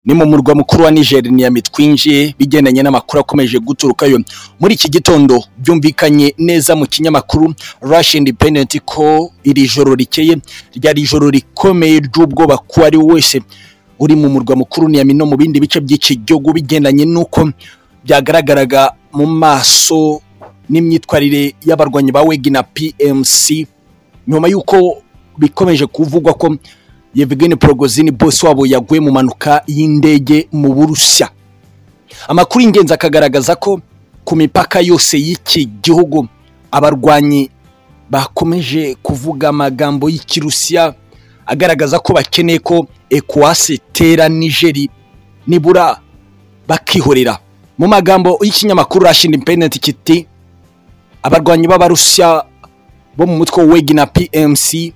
ni mu murwa mukuru wa Niger Niamey twinjiye bigendanye n'amakuru akomeje guturukayo muri iki gitondo byumvikanye neza mu kinyamakuru Russia Independent ko iri joro rikeye ryari ijoro rikomeye ry'ubwoba ku ari wese uri mu murwa mukuru Niamey no mu bindi bice by'iki gihugu bigendanye n'uko byagaragaraga mu maso n'imyitwarire y'abarwanyi ba Wagner PMC nyuma y'uko bikomeje kuvugwa ko Yevgeny Prigozhin bose wabo yaguye mu mpanuka y'indege mu Burusiya amakuru y'ingenzi akagaragaza ko ku mipaka yose y'iki gihugu abarwanyi bakomeje kuvuga amagambo y'ikirusiya agaragaza ko bakeneye ko ECOWAS itera Nigeri nibura bakihorera mu magambo y'ikinyamakuru Russia Independent kiti abarwanyi b'abarusiya bo mu mutwe wa Wagner PMC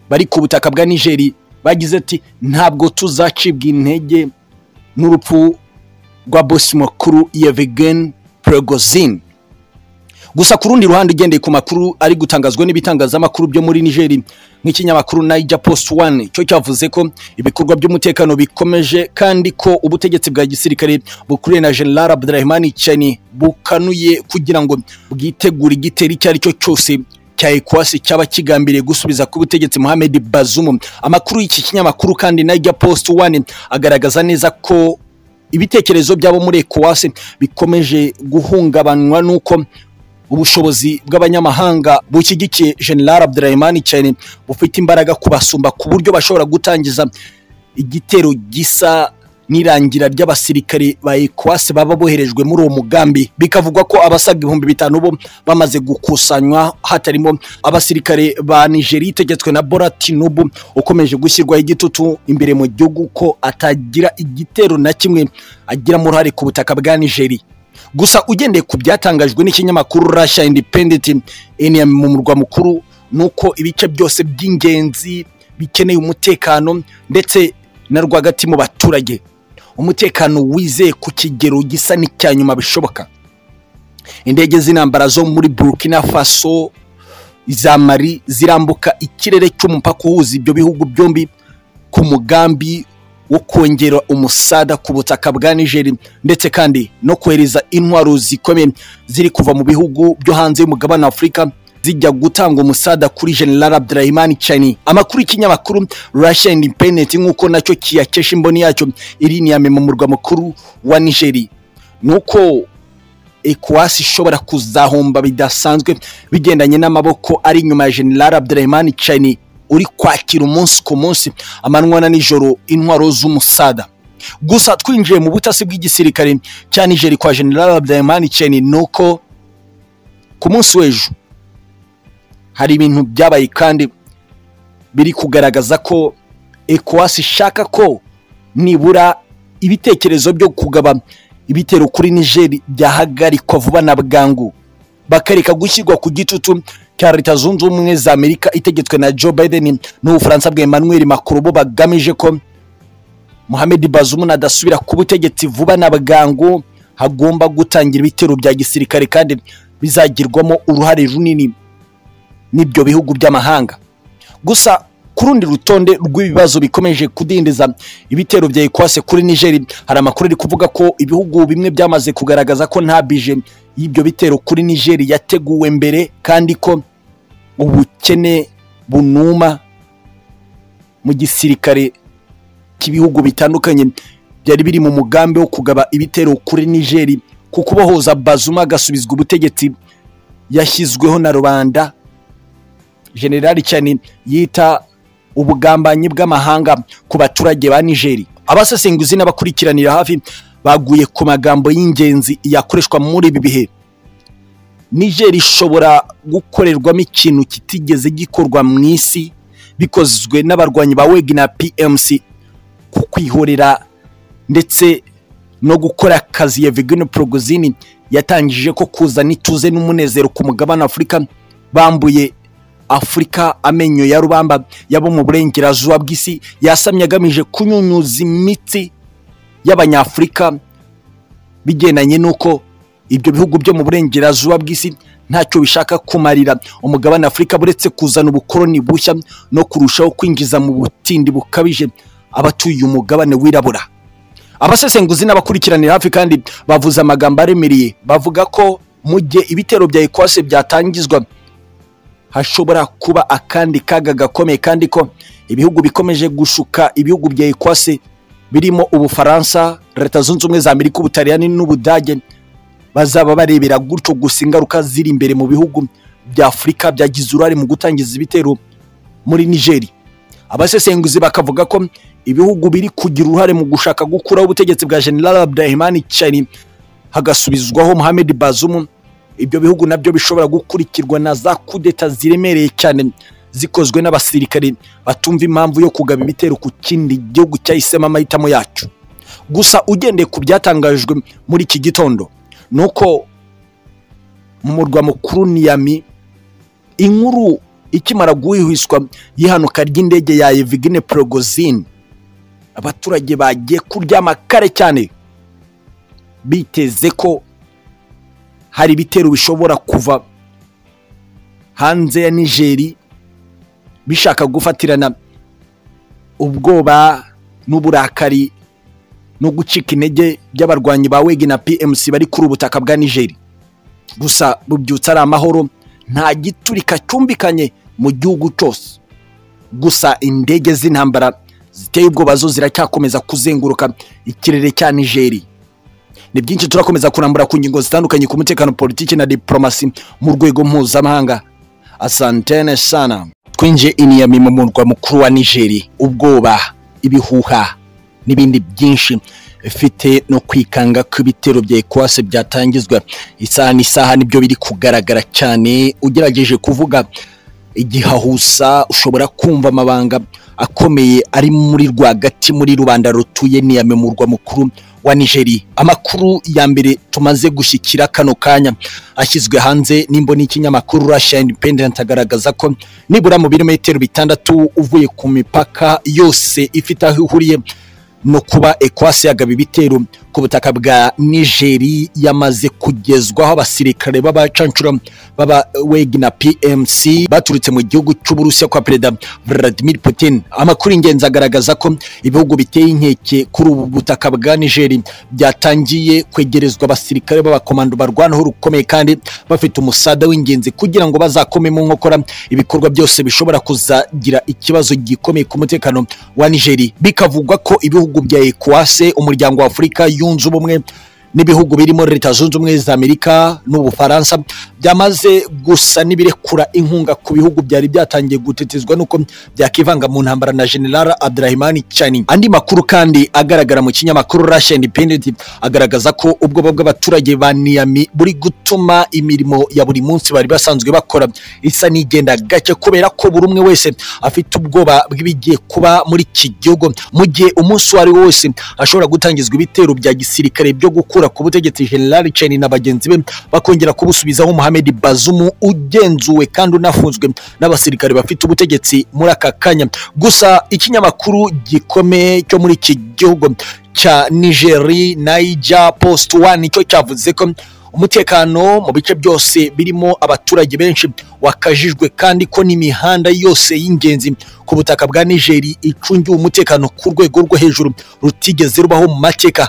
bari ku butaka bwa Nigeri bagize ati ntabwo tuzacibwa intege n'urupfu rwa bosi mukuru Yevgeny Prigozhin gusa ku rundi ruhande ugendeye ku makuru ari gutangazwa n'ibitangazamakuru byo muri Niger nk'ikinyamakuru Niger Post One cyo cyavuze ko ibikorwa by'umutekano bikomeje kandi ko ubutegetsi bwa gisirikare bukuriye na General Abdurrahman Chani bukanuye kugira ngo bwitegure igitero icyo ari cyo cyose cya ekwasi cyaba kigambiriye gusubiza ku butegetsi Mohamed Bazoum amakuru y'iki kinyamakuru kandi Niger Post One agaragaza neza ko ibitekerezo byabo muri ekwasi bikomeje guhungabanywa n'uko ubushobozi bw'abanyamahanga bushyigikiye General Abdurrahman Chani bufite imbaraga kubasumba ku buryo bashobora gutangiza igitero gisa n'irangira ry'abasirikare ba ECOWAS baba boherejwe muri uwo mugambi bikavugwa ko abasaga ibihumbi bitanu bo bamaze gukusanywa hatarimo abasirikare ba Nigeria itegetswe na Bola Tinubu ukomeje gushyirwaho igitutu imbere mu gihugu ko atagira igitero na kimwe agira uruhare ku butaka bwa Nigeria gusa ugendeye ku byatangajwe n'ikinyamakuru Russia Independent Eniam mu murwa mukuru nuko ibice byose by'ingenzi bikeneye umutekano ndetse na rwagati mu baturage umutekano wizeye ku kigero gisa n'icya nyuma bishoboka indege z'intambara zo muri Burkina Faso iza Mali zirambuka ikirere cy'umupaka uhuza ibyo bihugu byombi ku mugambi wo kongera umusada ku butaka bwa Niger ndetse kandi no kohereza intwaro zikomeye ziri kuva mu bihugu byo hanze y'umugabane Afurika zijya gutanga umusada kuri General Abdurrahman Chani amakuru y'ikinyamakuru Russia Independent nk'uko nacyo kiyakesha imboni yacyo iri Niamey mu murwa mukuru wa Niger nuko ECOWAS ishobora kuzahomba bidasanzwe bigendanye n'amaboko ari inyuma ya General Abdurrahman Chani uri kwakira umunsi ku munsi amanywa na nijoro intwaro z'umusada gusa twinjiye mu butasi bw'igisirikare cya Niger kwa General Abdurrahman Chani nuko ku munsi w'ejo hari ibintu byabaye kandi biri kugaragaza ko ECOWAS ishaka ko nibura ibitekerezo byo kugaba ibitero kuri Niger byahagarikwa vuba na bwangu bakareka gushyirwa ku gitutu cya leta zunze ubumwe za amerika itegetswe na joe biden n'ubufaransa bwa emmanuel macron bo bagamije ko mohamed bazoum nadasubira ku butegetsi vuba na bwangu hagomba gutangira ibitero bya gisirikare kandi bizagirwamo uruhare runini n'ibyo bihugu by'amahanga gusa ku rundi rutonde rw'ibibazo bikomeje kudindiza ibitero bya ekwase kuri nigeri hari amakuru ari kuvuga ko ibihugu bimwe byamaze kugaragaza ko nta bije y'ibyo bitero kuri nigeri yateguwe mbere kandi ko ubukene bunuma mu gisirikare cy'ibihugu bitandukanye byari biri mu mugambi wo kugaba ibitero kuri nigeri ku kubohoza bazuma agasubizwa ubutegetsi yashyizweho na rubanda generali cyane yita ubugambanyi bw'amahanga ku baturage ba nigeri abasesenguzi n'abakurikiranira hafi baguye ku magambo y'ingenzi yakoreshwa muri ibi bihe niger ishobora gukorerwamo ikintu kitigeze gikorwa mu isi bikozwe n'abarwanyi ba Wagner PMC ku kwihorera ndetse no gukora akazi Yevgeny Prigozhin yatangije ko kuzana ituze n'umunezero ku mugabane Afurika bambuye Afurika amenyo ya rubamba yabo mu burengerazuba bw'isi yasamye agamije kunyunyuza imitsi y'abanyafurika bigendanye n'uko ibyo bihugu byo mu burengerazuba bw'isi ntacyo bishaka kumarira umugabane afurika buretse kuzana ubukoroni bushya no kurushaho kwinjiza mu butindi bukabije abatuye umugabane wirabura abasesenguzi n'abakurikiranira hafi kandi bavuze amagambo aremereye bavuga ko mu gihe ibitero bya ekwase byatangizwa hashobora kuba akandi kaga gakomeye kandi ko ibihugu bikomeje gushuka ibihugu bya ekwase birimo ubufaransa leta zunze ubumwe za amerika ubutaliyani n'ubudage bazaba barebera gutyo gusa ingaruka ziri imbere mu bihugu bya afurika byagize uruhare mu gutangiza ibitero muri nigeri abasesenguzi bakavuga ko ibihugu biri kugira uruhare mu gushaka gukuraho ubutegetsi bwa general abdurahimani chani hagasubizwaho mohamed bazumu ibyo bihugu nabyo bishobora gukurikirwa na za kudeta ziremereye cyane zikozwe n'abasirikare batumva impamvu yo kugaba ibitero ku kindi gihugu cyahisemo amahitamo yacyo gusa ugendeye ku byatangajwe muri iki gitondo ni uko mu murwa mukuru niyami inkuru ikimara guhwihwiswa y'ihanuka ry'indege ya evigine porogozini abaturage bagiye kuryama kare cyane biteze ko hari ibitero bishobora kuva hanze ya nigeri bishaka gufatirana ubwoba n'uburakari no gucika intege by'abarwanyi ba wegi na pmc bari kuri ubutaka bwa nigeri gusa bubyutse ari amahoro nta giturika cyumvikanye mu gihugu cyose gusa indege z'intambara ziteye ubwoba zo ziracyakomeza kuzenguruka ikirere cya nigeri ni byinshi turakomeza kurambura ku ngingo zitandukanye ku mutekano politiki na diporomasi mu rwego mpuzamahanga asantene sana twinjiye iniyami mu murwa mukuru wa nigeri ubwoba ibihuha n'ibindi byinshi bifite no kwikanga ko ibitero bya ekwase byatangizwa isaha n'isaha nibyo biri kugaragara cyane ugerageje kuvuga igihahusa ushobora kumva amabanga akomeye ari muri rwagati muri rubanda rutuye niyame mu murwa mukuru wa nigeri amakuru ya mbere tumaze gushyikira kano kanya ashyizwe hanze n'imboni y'ikinyamakuru Russia Independent agaragaza ko nibura mu birometero bitandatu uvuye ku mipaka yose ifite aho ihuriye no kuba ekwasi yagaba ibitero ku butaka bwa nigeri yamaze kugezwaho abasirikare b'abacancura b'abawegi na pmc baturutse mu gihugu cy'uburusiya kwa perezida vladimir putin amakuru ingenzi agaragaza ko ibihugu biteye inkeke kuri ubu butaka bwa nigeri byatangiye kwegerezwa abasirikare b'abakomando barwanaho rukomeye kandi bafite umusada w'ingenzi kugira ngo bazakome mu nkokora ibikorwa byose bishobora kuzagira ikibazo gikomeye ku mutekano wa nigeri bikavugwa ko ibihugu bya ekwase umuryango wa afurika yunze ubumwe n'ibihugu birimo leta zunze ubumwe za amerika n'ubufaransa byamaze gusa n'ibirekura inkunga ku bihugu byari byatangiye gutetezwa n'uko byakivanga mu ntambara na general abdurahimani chani andi makuru kandi agaragara mu kinyamakuru Russia Independent agaragaza ko ubwoba bw'abaturage ba niyami buri gutuma imirimo ya buri munsi bari basanzwe bakora isa n'igenda gake kubera ko buri umwe wese afite ubwoba bw'ibigiye kuba muri iki gihugu mu gihe umunsi uwo ari wo wese hashobora gutangizwa ibitero bya gisirikare byo gukura ku butegetsi General Cheni na bagenzi be bakongera kubusubizaho Mohamed Bazoum ugenzuwe kandi unafunzwe n'abasirikare bafite ubutegetsi muri aka kanya gusa ikinyamakuru gikomeye cyo muri iki gihugu cya Nigeri Niger Post One nicyo cyavuze ko umutekano mu bice byose birimo abaturage benshi wakajijwe kandi ko n'imihanda yose y'ingenzi ku butaka bwa Nigeri icungiwe umutekano ku rwego rwo hejuru rutigeze rubaho mu mateka